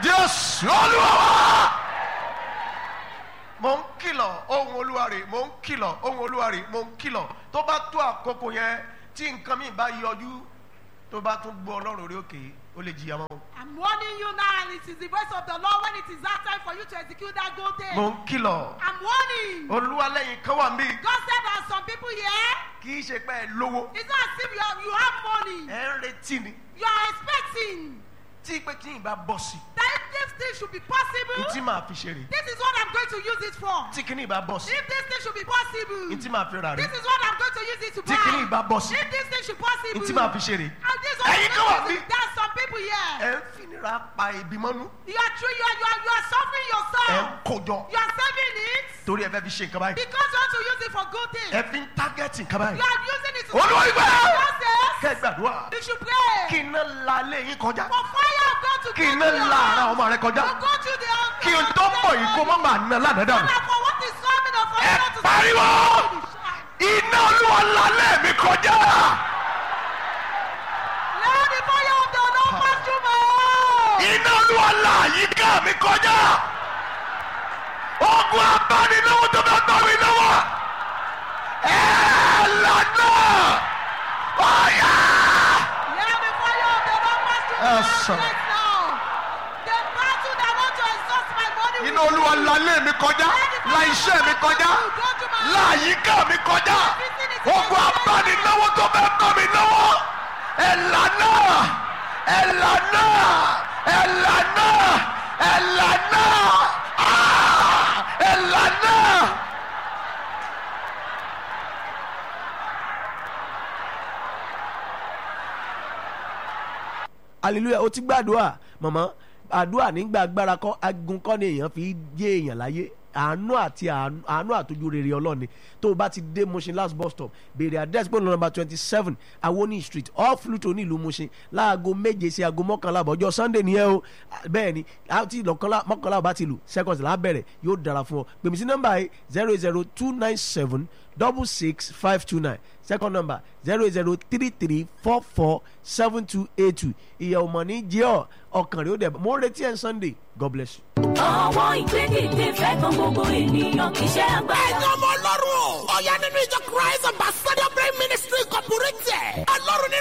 jésù olúwa wa. mo ń kìlọ̀ ohun olúwa rè mo ń kìlọ̀ ohun olúwa rè mo ń kìlọ̀ tó bá tó àkókò yẹn tí nǹkan mi bá yọjú tó bá tún gbọ́ ọlọ́run orí òkè ó lè jìyà mọ́. I'm warning you now, and it is the voice of the Lord when it is that time for you to execute that good thing. mo ń kìlọ̀ I'm warning. olúwa lẹ́yìn kan wà mí God said there are some people here. kì í ṣe pé ẹ lówó It's not as if you have, you have money. ẹ ń retí ni You are expecting tí pé kí n bá bọ̀ sí that if this thing should be possible, i tí màá fi ṣe rè this is what I'm going to use it for. tí kìíní bá bọ̀ sí If this thing should be possible, i tí màá fi rà rè this is what I'm going to use it to tí kìíní buy. bá bọ̀ sí If this thing should i possible, tí màá fi ṣe rè and this is what Ẹ̀yin I'm kan wà going to use bí? it. There are some people here. ẹ ń finira pa ìbímọ́nú You are true. You are you are you are suffering ẹ ń yourself. kójọ You are saving it torí ẹ fẹ́ fi ṣe nǹkan báyìí because you want to use it for good things. ẹ fi ń tágẹ́tì nǹkan báyìí You are using it to. Olúwa ìgbà! God says kẹ́ ẹ gbàdúrà you should pray kí iná la lé yín kọjá for fire of God to kí go iná through your la ara house. ọmọ rẹ kọjá To go through the house. kí n tó pọ̀ yìí kó má máa ná lánàá dànù And for what is coming of ẹ fire to pariwo iná olúwa la lé mi kọjá Let the fire of the Lord pass through my house. iná olúwa la àyíká mi kọjá ogun abánilówó tó bá gbà mí lọ́wọ́ ẹ lànà ọ̀yà. Let the fire of the Lord pass through my Yes, house sir. right now. The battle that want to exhaust my body iná will olúwa la lé mi kọjá la iṣẹ́ mi kọjá go to my la àyíká mi kọjá ogun abánilówó tó bá gbà mí lọ́wọ́ ẹ lànà ẹ lànà ẹ lànà ẹ lànà Ah! ẹ lànà. hallelujah o ti gbàdúrà mọ̀mọ́ àdúrà nígbà agbára kọ́ agun kọ́ ni èèyàn fi jẹ́ èèyàn láyé àánú àti àánú àánú àtọ́jú rere ọlọ́ni tó o bá ti dé Mushin last bus stop béèrè address pẹ̀lú number twenty seven awoni street off Luto nílùú Mushin láago méje sí aago mọ́kànlá àbọ̀jọ́ Sunday nìyẹn o bẹ́ẹ̀ ni àti lọ́kànlá mọ́kànlá bá ti lù seconds là á bẹ̀rẹ̀ yóò dára fún ọ pèmí sí nọ́mbà yìí zero eight zero two nine seven double six five two nine second number zero eight zero three three four four seven two eight two ìyẹ̀ ọmọ ní jẹ́ ọ ọkàn rẹ̀ ó dẹ̀ mo ń retí ẹ̀ Sunday God bless you. ọwọ́ ìgbẹ́dẹ̀dẹ̀ fẹ́ kan gbogbo ènìyàn kì í ṣe agbára. ẹ̀yin ọmọ ọlọ́run ọ̀yá nínú ìjọ christ ambassador prayer ministry incorporated ọlọ́run nínú